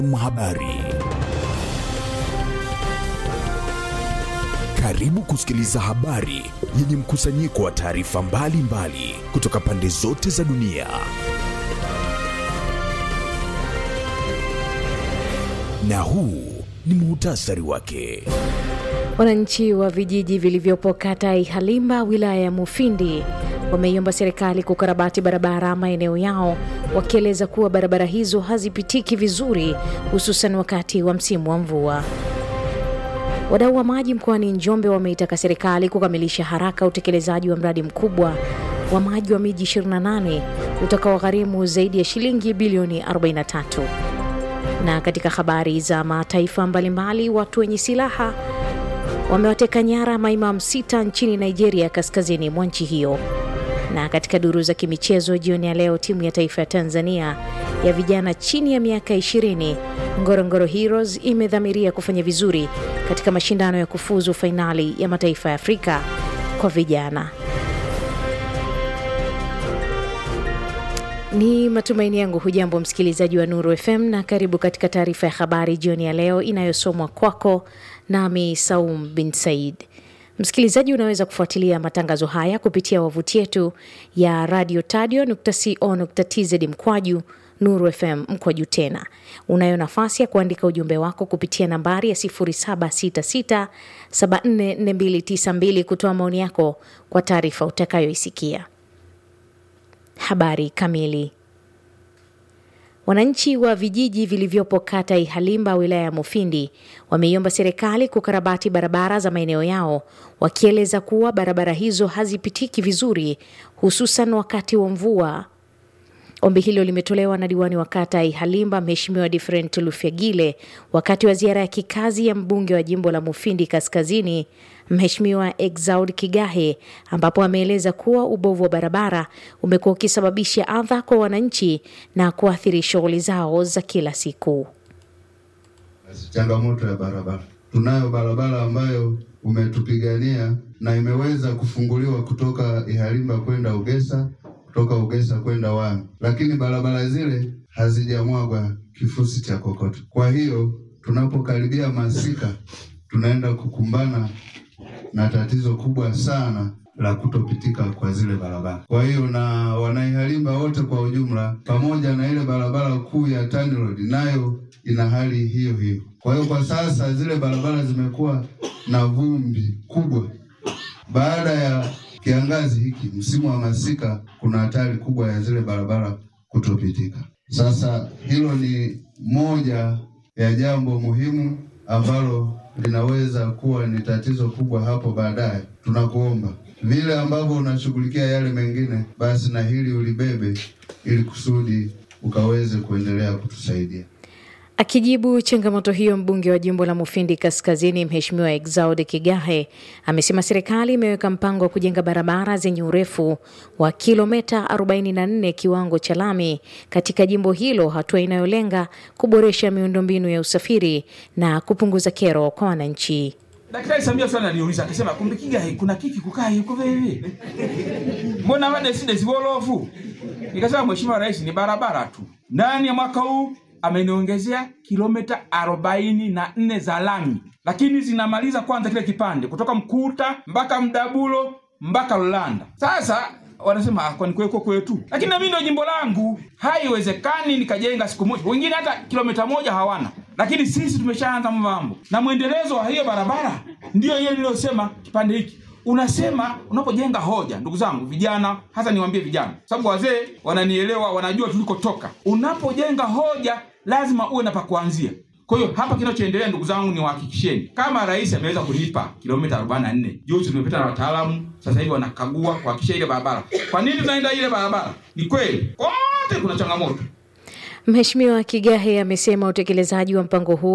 Habari. Karibu kusikiliza habari yenye mkusanyiko wa taarifa mbalimbali kutoka pande zote za dunia. Na huu ni muhtasari wake. Wananchi wa vijiji vilivyopo kata Ihalimba wilaya ya Mufindi wameiomba serikali kukarabati barabara maeneo yao, wakieleza kuwa barabara hizo hazipitiki vizuri, hususan wakati wa msimu wa mvua. Wadau wa maji mkoani Njombe wameitaka serikali kukamilisha haraka utekelezaji wa mradi mkubwa wa maji wa miji 28 utakaogharimu zaidi ya shilingi bilioni 43. Na katika habari za mataifa mbalimbali, watu wenye silaha wamewateka nyara maimamu sita nchini Nigeria, kaskazini mwa nchi hiyo. Na katika duru za kimichezo jioni ya leo, timu ya taifa ya Tanzania ya vijana chini ya miaka 20 Ngorongoro Heroes imedhamiria kufanya vizuri katika mashindano ya kufuzu fainali ya mataifa ya Afrika kwa vijana. Ni matumaini yangu hujambo msikilizaji wa Nuru FM na karibu katika taarifa ya habari jioni ya leo inayosomwa kwako nami Saum bin Said. Msikilizaji, unaweza kufuatilia matangazo haya kupitia wavuti yetu ya radio tadio.co.tz mkwaju Nuru FM mkwaju tena. Unayo nafasi ya kuandika ujumbe wako kupitia nambari ya 0766744292 kutoa maoni yako kwa taarifa utakayoisikia. Habari kamili. Wananchi wa vijiji vilivyopo kata Ihalimba wilaya ya Mufindi wameiomba serikali kukarabati barabara za maeneo yao, wakieleza kuwa barabara hizo hazipitiki vizuri, hususan wakati wa mvua. Ombi hilo limetolewa na diwani wa kata Ihalimba, Mheshimiwa Different Lufyagile, wakati wa ziara ya kikazi ya mbunge wa jimbo la Mufindi Kaskazini, Mheshimiwa Exaud Kigahe, ambapo ameeleza kuwa ubovu wa barabara umekuwa ukisababisha adha kwa wananchi na kuathiri shughuli zao za kila siku. Changamoto ya barabara, tunayo barabara ambayo umetupigania na imeweza kufunguliwa kutoka Ihalimba kwenda Ugesa kutoka Ugesa kwenda Wami, lakini barabara zile hazijamwagwa kifusi cha kokoto. Kwa hiyo tunapokaribia masika, tunaenda kukumbana na tatizo kubwa sana la kutopitika kwa zile barabara. Kwa hiyo na wanaihalimba wote kwa ujumla, pamoja na ile barabara kuu ya Tani Road nayo ina hali hiyo hiyo. Kwa hiyo kwa sasa zile barabara zimekuwa na vumbi kubwa baada ya kiangazi hiki, msimu wa masika, kuna hatari kubwa ya zile barabara kutopitika. Sasa hilo ni moja ya jambo muhimu ambalo linaweza kuwa ni tatizo kubwa hapo baadaye. Tunakuomba vile ambavyo unashughulikia yale mengine, basi na hili ulibebe, ili kusudi ukaweze kuendelea kutusaidia. Akijibu changamoto hiyo, mbunge wa jimbo la Mufindi Kaskazini, Mheshimiwa Exaud Kigahe amesema serikali imeweka mpango wa kujenga barabara zenye urefu wa kilomita 44 kiwango cha lami katika jimbo hilo, hatua inayolenga kuboresha miundombinu ya usafiri na kupunguza kero kwa wananchi. Daktari Samia sana aliuliza akasema, kumbe Kigahe kuna kiki kukaa yuko vivi, mbona wade side zibolofu? Nikasema Mheshimiwa Rais, ni barabara tu. Ndani ya mwaka huu ameniongezea kilomita arobaini na nne za lami, lakini zinamaliza kwanza kile kipande kutoka Mkuta mpaka Mdabulo mpaka Lulanda. Sasa wanasema ah, kwani kweko kwetu, lakini nami ndio jimbo langu, haiwezekani nikajenga siku moja. Wengine hata kilomita moja hawana, lakini sisi tumeshaanza mambo na mwendelezo wa hiyo barabara. Ndiyo hiyo niliyosema kipande hiki unasema unapojenga hoja, ndugu zangu vijana, hasa niwaambie vijana, sababu wazee wananielewa, wanajua tulikotoka. Unapojenga hoja lazima uwe na pa kuanzia. Kwa hiyo hapa kinachoendelea, ndugu zangu, niwahakikisheni kama rais ameweza kulipa kilomita 44 juzi, tumepita na wataalamu, sasa hivi wanakagua kuhakikisha ile barabara. Kwa nini tunaenda ile barabara? Ni kweli kote kuna changamoto. Mheshimiwa Kigahe amesema utekelezaji wa mpango huo